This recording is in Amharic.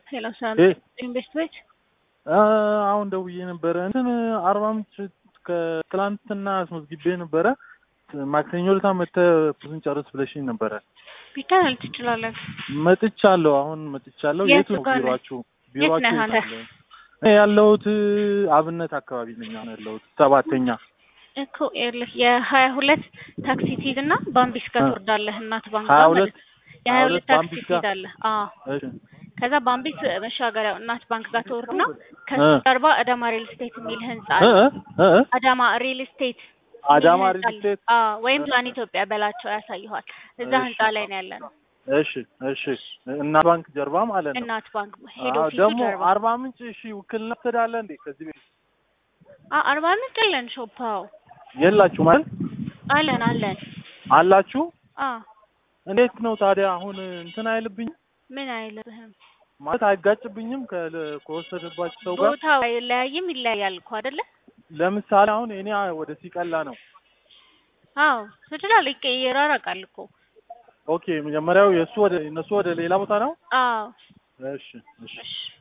ሄሎ ሰላም እ ኢንቨስት ቤት አሁን ደውዬ ነበረ እንትን አርባ ምንጭ ከትላንትና አስመዝግቤ ነበረ። ማክሰኞ ዕለት መተህ ብዙን ጨርስ ብለሽኝ ነበረ። ቢቻል ትችላለን። መጥቻለሁ። አሁን መጥቻለሁ። የት የት ነው ጋር ነህ? ቢሮአችሁ? የት ቢሮአችሁ ነህ የት አንተ? አለ? እኔ ያለሁት አብነት አካባቢ ነኝ አሁን ያለሁት ሰባተኛ። እኮ ይኸውልህ የሀያ ሁለት ታክሲ ትይዝና ባምቢስ ጋር እ ትወርዳለህ። እናት ባንክ ሀያ ጋር ሁለት ማለት የሀያ ሁለት ታክሲ ባምቢስ ጋር ትይዛለህ። አዎ እሺ ከዛ ባምቢስ መሻገሪያው እናት ባንክ ጋር ትወርድና ከሱ እ ጀርባ አዳማ ሪል ስቴት የሚል ህንጻ እ አለ። እ እ አዳማ ሪል ስቴት የሚል አዳማ ህንጻ ሪል አለ። ስቴት አዎ ወይም ፕላን ኢትዮጵያ በላቸው ያሳይኋል። እዛ እሺ ህንጻ ላይ ነው ያለ ነው። እሺ እሺ እና ባንክ ጀርባ ማለት ነው። እናት ባንክ ሄድ አዎ ኦፊሱ ደግሞ ጀርባ አርባ ምንጭ እሺ ውክልና ትሄዳለህ እንዴ? ከዚህ ቤት አ- አርባ ምንጭ አለን ሾፓው የላችሁ ማለት አለን አለን። አላችሁ? አዎ እንዴት ነው ታዲያ አሁን እንትን አይልብኝም ምን አይልብህም። ማለት አይጋጭብኝም ከ- ከወሰደባችሁ ሰው ጋር ቦታው አይለያይም፣ ይለያያል እኮ አይደለ? ለምሳሌ አሁን እኔ ወደ ሲቀላ ነው። አዎ ትችላለህ። ይቀ- ይራራቃል እኮ ኦኬ መጀመሪያው የእሱ ወደ እነሱ ወደ ሌላ ቦታ ነው። አዎ እሺ እሺ እሺ